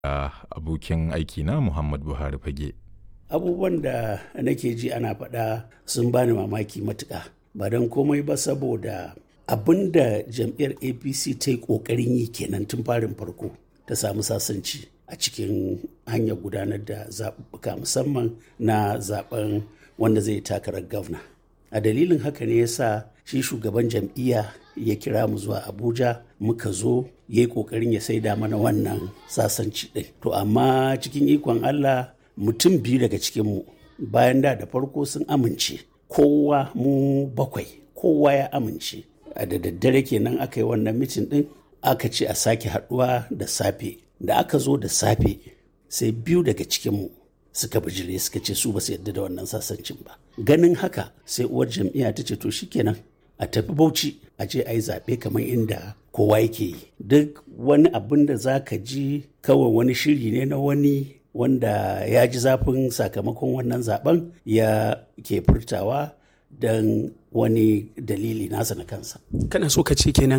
da abokin aikina Muhammad Buhari Fage. abubuwan da nake ji ana faɗa sun bani mamaki matuƙa ba don komai ba saboda abin da jam'iyyar apc ta yi ƙoƙarin yi kenan tun farin farko ta samu sasanci a cikin hanyar gudanar da zaɓuɓɓuka musamman na zaɓen wanda zai takarar gwamna a dalilin haka ne yasa shi shugaban jam'iyya ya kira mu zuwa abuja muka zo ya yi ƙoƙarin ya saida mana wannan sasanci ɗin to amma cikin ikon allah mutum biyu daga cikinmu bayan da da farko sun amince kowa mu bakwai kowa ya amince a da daddare kenan aka yi wannan mitin din aka ce a sake haduwa da safe da aka zo da safe sai biyu daga cikinmu suka bijire suka ce su ba su yarda da wannan sasancin ba ganin haka sai uwar jam'iyya ta ce to shikenan a tafi bauchi a je a yi zaɓe kamar inda kowa yake yi duk wani abin da za ka ji kawai wani shiri ne na wani wanda ya ji zafin sakamakon wannan zaben ya ke furtawa don wani dalili nasa na kansa. Kana so ka ce kenan